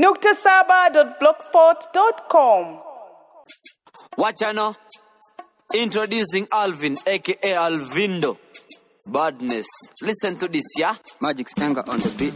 nukta saba dot blogspot dot com. Wachano. Introducing Alvin, aka Alvindo. Badness. Listen to this, yeah? Magic Stanga on the beat.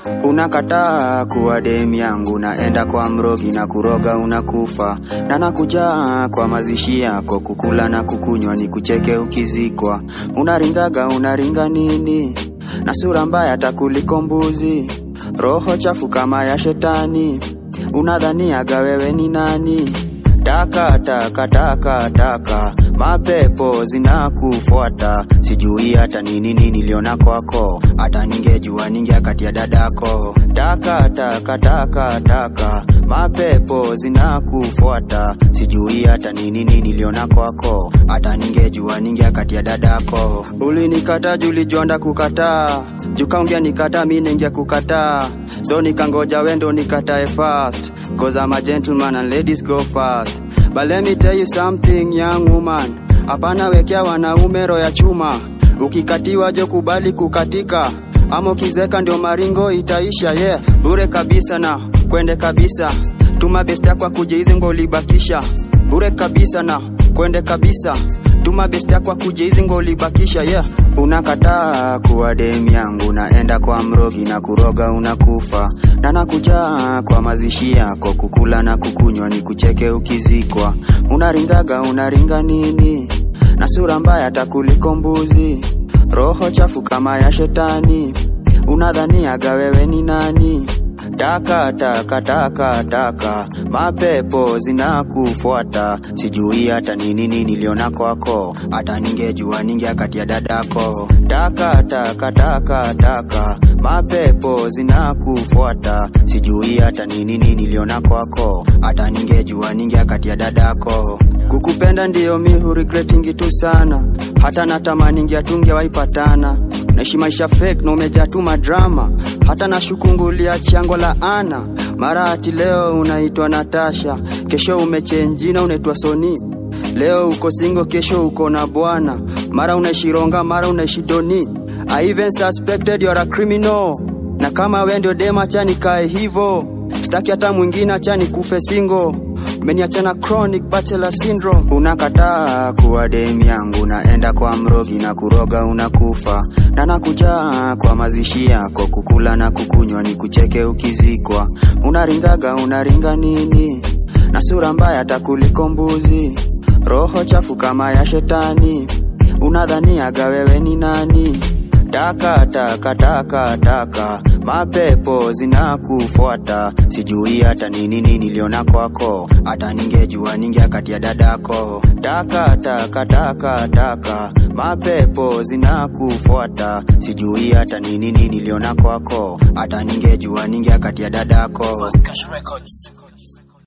Unakataa kuwa dem yangu, naenda kwa mrogi na kuroga unakufa, na nakuja kwa mazishi yako kukula na kukunywa, ni kucheke ukizikwa. Unaringaga unaringa nini? na sura mbaya takuliko mbuzi, roho chafu kama ya shetani, unadhaniaga wewe ni nani? Taka taka taka taka, mapepo zinakufuata, sijui hata nini nini niliona kwako, hata ningejua ningeakatia dadako. Taka taka taka taka, mapepo zinakufuata, sijui hata nini nini niliona kwako, hata ningejua ningeakatia dadako. Ulinikata juu ulijonda kukataa, jukaongea nikata mi ninge kukataa, so nikangoja wendo nikatae fast, cause I'm a gentleman and ladies go fast. But let me tell you something young woman, hapana wekea wanaume roho ya chuma, ukikatiwa je kubali kukatika, ama ukizeka ndio maringo itaisha, yeah, bure kabisa na kwende kabisa, tuma best yako akuje hizi ngo ulibakisha, bure kabisa na kwende kabisa tuma best yako akuje hizi ngo ulibakisha, yeah. Unakataa kuwa dem yangu, naenda kwa mrogi na kuroga unakufa, na nakuja kwa mazishi yako kukula na kukunywa, ni kucheke ukizikwa. Unaringaga unaringa nini? na sura mbaya takuliko mbuzi, roho chafu kama ya shetani, unadhaniaga wewe ni nani? Taka taka taka taka, mapepo zinakufuata, sijui hata nini nini niliona kwako, hata ningejua ningeakatia dadako. Taka taka taka taka, mapepo zinakufuata, sijui hata nini nini niliona kwako, hata ningejua ningeakatia dadako. Kukupenda ndiyo mi huregretingi tu sana, hata natamani ngeatunge waipatana naishi maisha fake na umejaa tu madrama, hata nashukungulia chango la ana mara ati leo unaitwa Natasha, kesho umechenjina unaitwa Soni. Leo uko singo, kesho uko na bwana, mara unaishi Ronga, mara unaishi Doni. I even suspected you're a criminal, na kama we ndio dema, acha nikae hivo, sitaki hata mwingine, acha nikufe singo umeniachana chronic bachelor syndrome. Unakataa kuwa dem yangu, naenda kwa mrogi na kuroga unakufa, na nakuja kwa mazishi yako kukula na kukunywa, ni kucheke ukizikwa. Unaringaga unaringa nini? na sura mbaya takuliko mbuzi, roho chafu kama ya shetani, unadhaniaga wewe ni nani? Taka taka taka taka, mapepo zinakufuata, sijui hata nini nini niliona kwako, hata ningejua ningeakatia dadako. Taka taka taka taka, mapepo zinakufuata, sijui hata nini nini niliona kwako, hata ningejua ningeakatia dadako. Cash Records.